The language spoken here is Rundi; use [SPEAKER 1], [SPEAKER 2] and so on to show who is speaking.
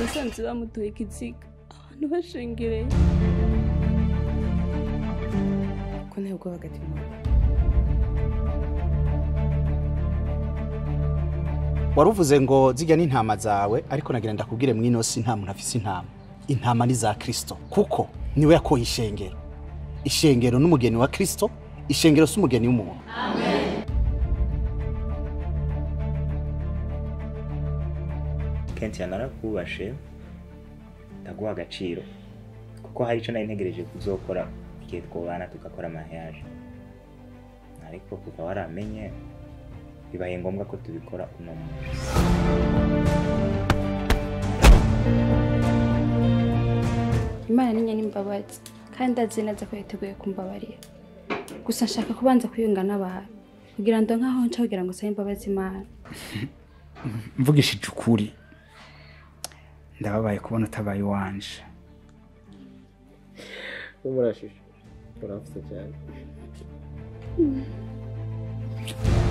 [SPEAKER 1] nasanze bamutoye ikiziga abantu bashengereye
[SPEAKER 2] ko nta bwoba agatima
[SPEAKER 3] waruvuze ngo zijya n'intama zawe ariko nagira ndakubwire mwino si nta muntu afise intama intama ni za kristo kuko niwe yakoye ishengero ishengero n'umugeni wa kristo ishengero si umugeni w'umuntu
[SPEAKER 4] kenshi narakubashe ndaguha agaciro kuko hari icyo nari ntegereje kuzokora igihe twobana tugakora amaheyaje ariko kuva waramenye bibaye ngombwa ko tubikora uno munsi
[SPEAKER 1] imana ni nyamimbabazi kandi ndazi neza ko yiteguye kumbabarira gusa nshaka kubanza kwiyunga n'abantu kugira ngo nkaho nca kugira ngo usabe imbabazi imana
[SPEAKER 5] mvugishije ukuri ndababaye kubona utabaye iwanje
[SPEAKER 6] n'umurashije urafite cyane